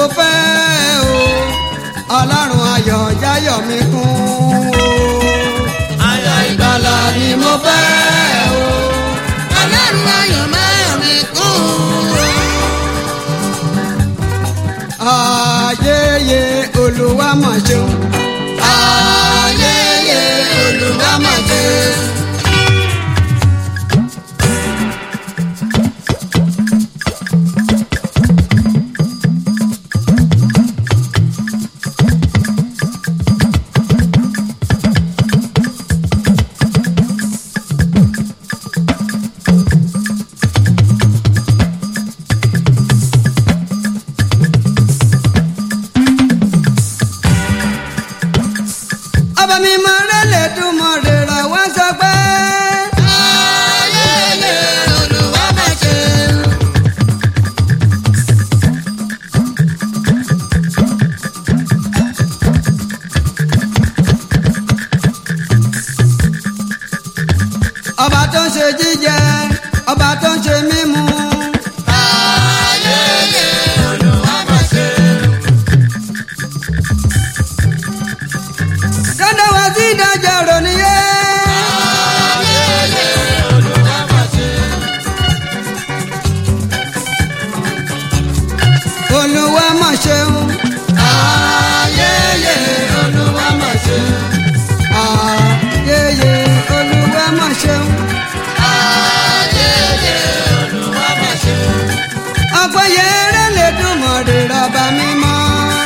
mo fẹ́ o ọlọ́run ayọ̀ jáyọ̀ mi kún o ayọ̀ ìgbàlà ni mo fẹ́ o ọlọ́run ayọ̀ máa mi kún o. ayẹyẹ olúwa mọ̀ ṣeun ayẹyẹ olúwa mọ̀ ṣeun. ọba mi mọ rẹlẹ dùn mọ rẹra wọn sọ pé. ayẹyẹ olúwa máa ṣe. ọba tó ń ṣe jíjẹ ọba tó ń ṣe